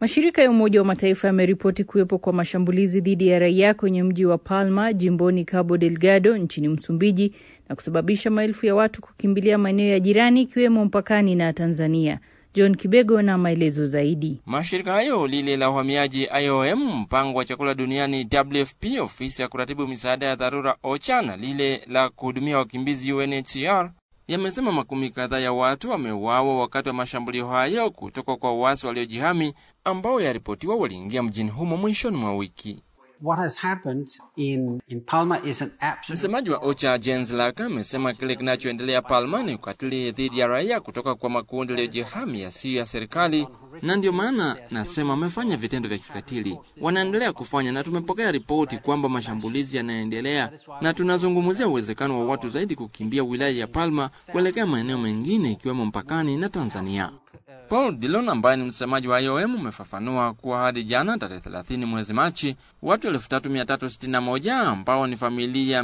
Mashirika ya Umoja wa Mataifa yameripoti kuwepo kwa mashambulizi dhidi ya raia kwenye mji wa Palma jimboni Cabo Delgado nchini Msumbiji na kusababisha maelfu ya watu kukimbilia maeneo ya jirani ikiwemo mpakani na Tanzania. John Kibego na maelezo zaidi. Mashirika hayo, lile la uhamiaji IOM, mpango wa chakula duniani WFP, ofisi ya kuratibu misaada ya dharura OCHA na lile la kuhudumia wakimbizi UNHCR yamesema makumi kadhaa ya watu wameuawa wakati wa mashambulio hayo kutoka kwa waasi waliojihami ambao yaripotiwa waliingia mjini humo mwishoni mwa wiki. What has happened in, in Palma is an absolute... Msemaji wa OCHA Jens Laka amesema kile kinachoendelea Palma ni ukatili dhidi ya raia kutoka kwa makundi yaliyojihami yasiyo ya serikali, na ndio maana nasema wamefanya vitendo vya kikatili, wanaendelea kufanya, na tumepokea ripoti kwamba mashambulizi yanaendelea, na tunazungumzia uwezekano wa watu zaidi kukimbia wilaya ya Palma kuelekea maeneo mengine ikiwemo mpakani na Tanzania. Paul Dillon ambaye ni msemaji wa IOM umefafanua kuwa hadi jana tarehe 30 mwezi Machi, watu 3361 ambao ni familia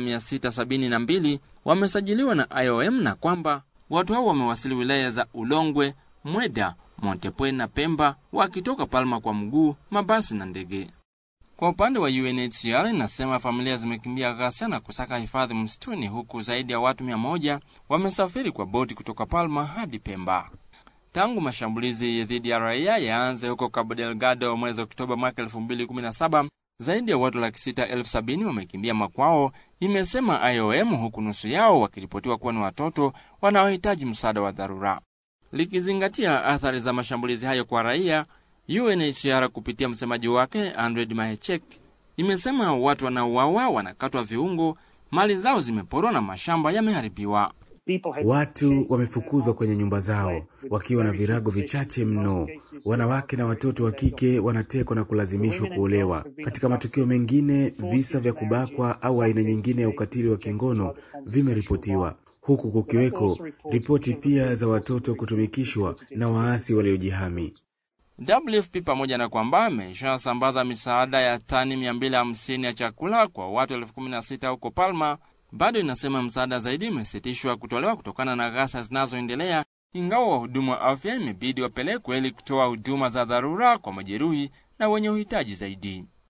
672 wamesajiliwa na IOM na kwamba watu hao wamewasili wilaya za Ulongwe, Mweda, Montepwe na Pemba wakitoka Palma kwa mguu, mabasi na ndege. Kwa upande wa UNHCR inasema familia zimekimbia ghasia na kusaka hifadhi msituni, huku zaidi ya watu 100 wamesafiri kwa boti kutoka Palma hadi Pemba. Tangu mashambulizi dhidi ya raia yaanze huko Cabo Delgado mwezi Oktoba mwaka 2017, zaidi ya watu laki sita elfu sabini wamekimbia makwao, imesema IOM, huku nusu yao wakiripotiwa kuwa ni watoto wanaohitaji msaada wa dharura. Likizingatia athari za mashambulizi hayo kwa raia, UNHCR kupitia msemaji wake Andred Mahechek imesema watu wanaouawa wanakatwa viungo, mali zao zimeporwa na mashamba yameharibiwa. Watu wamefukuzwa kwenye nyumba zao wakiwa na virago vichache mno. Wanawake na watoto wa kike wanatekwa na kulazimishwa kuolewa. Katika matukio mengine, visa vya kubakwa au aina nyingine ya ukatili wa kingono vimeripotiwa, huku kukiweko ripoti pia za watoto kutumikishwa na waasi waliojihami. WFP pamoja na kwamba ameshasambaza misaada ya tani 250 ya chakula kwa watu elfu kumi na sita huko Palma bado inasema msaada zaidi umesitishwa kutolewa kutokana na ghasia zinazoendelea, ingawa wahudumu wa afya imebidi wapelekwe ili kutoa huduma za dharura kwa majeruhi na wenye uhitaji zaidi.